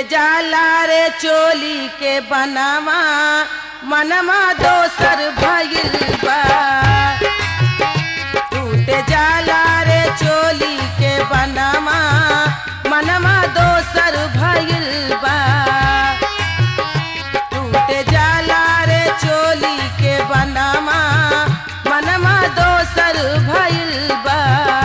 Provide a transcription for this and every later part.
जाला रे चोली के बनावा मनवा दोसर भइल बा टूटे जाला रे चोली के बनावा मनवा दोसर भइल बा टूटे जाला रे चोली के बनावा मनवा दोसर भइल बा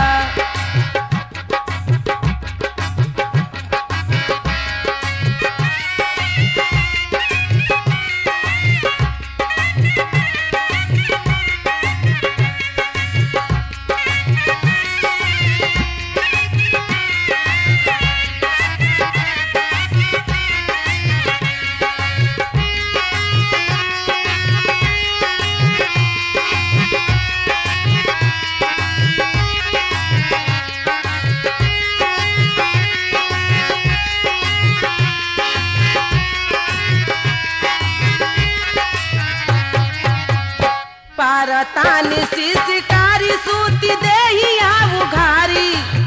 पारतानी सी शिकारी सूती देही आऊ घारी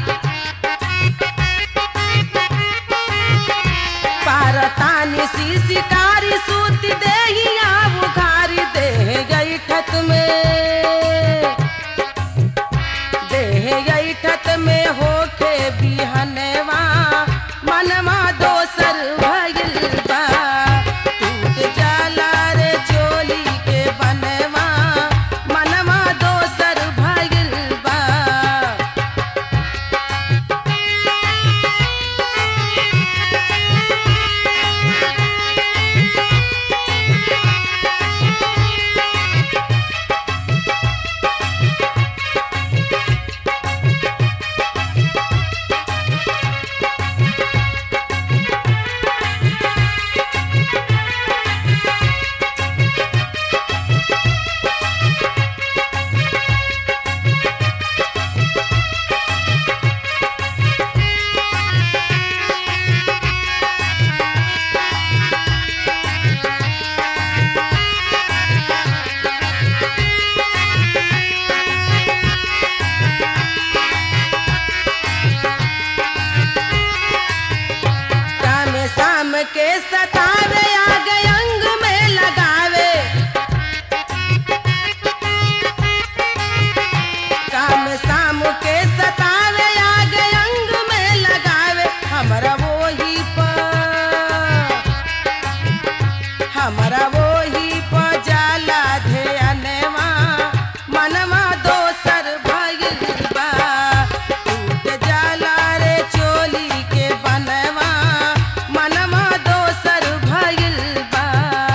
पारतानी सी शिकारी सूती देही आऊ घारी देह गई ठत में देह गई ठत में होके बिहनवा मनवा दोसर भइल बा टूट जाला रे चोली के बनवा मनवा दोसर भइल बा काम शाम के सतावे आगे अंग में लगावे काम शाम के सतावे आगे अंग में लगावे हमरा वही पर हमरा वही पर जाला ध्यानवा मनवा दोसर भइल बा टूट जाला रे चोली के बनवा मनवा दोसर भइल बा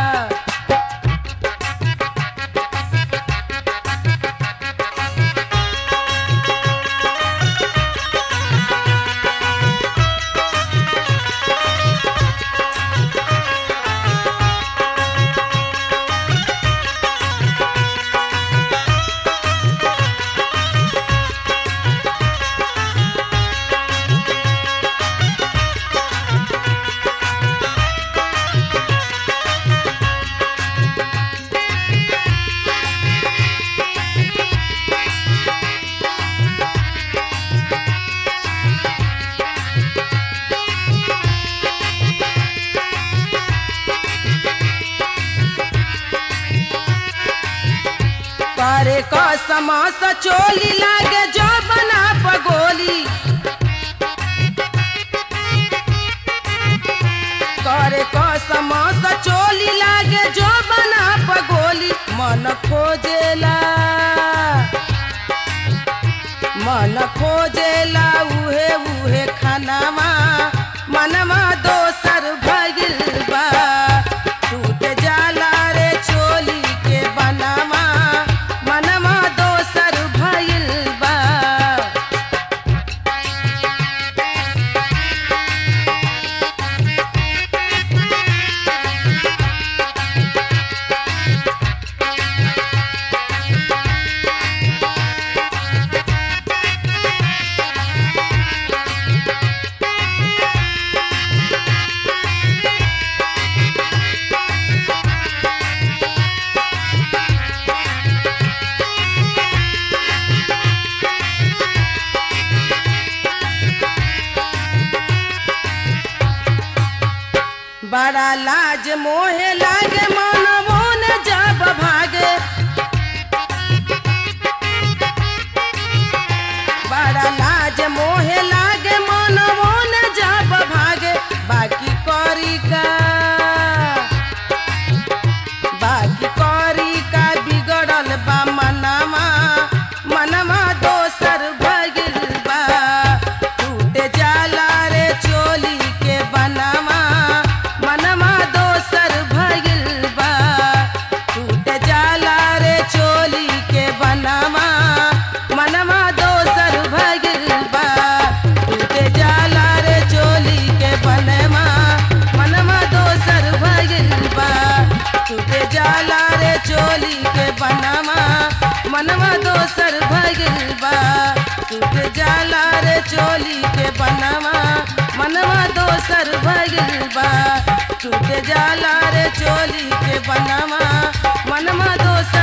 करे कसम चोली लागे जो बना पगोली करे कसम चोली लागे जो बना पगोली मन खोजेला मन खोजेला उहे उहे खानावा मनवा दोसर भगिल बा टूट जाला रे चोली के बनावा मनवा दोसर भइल बा लाज मोहे लागे मानवो न जब भागे बड़ा लाज मोहे लागे मानवो न जब भागे बाकी करी का बाकी करी का बिगड़ल बा मनवा मनवा दोसर भगिल बा टूटे जाला रे चोली के बनवा मनवा दोसर भगिल बा टूटे जाला रे चोली के बनवा मनवा दोसर भगिल बा टूटे जाला रे चोली के बनवा मनवा दोसर भगिल बा टूटे जाला रे चोली के बनवा मनवा दोसर भगिल बा टूटे जाला रे चोली के बनवा मनवा दोसर भगिल बा टूटे जाला रे चोली के बनवा मनवा दोसर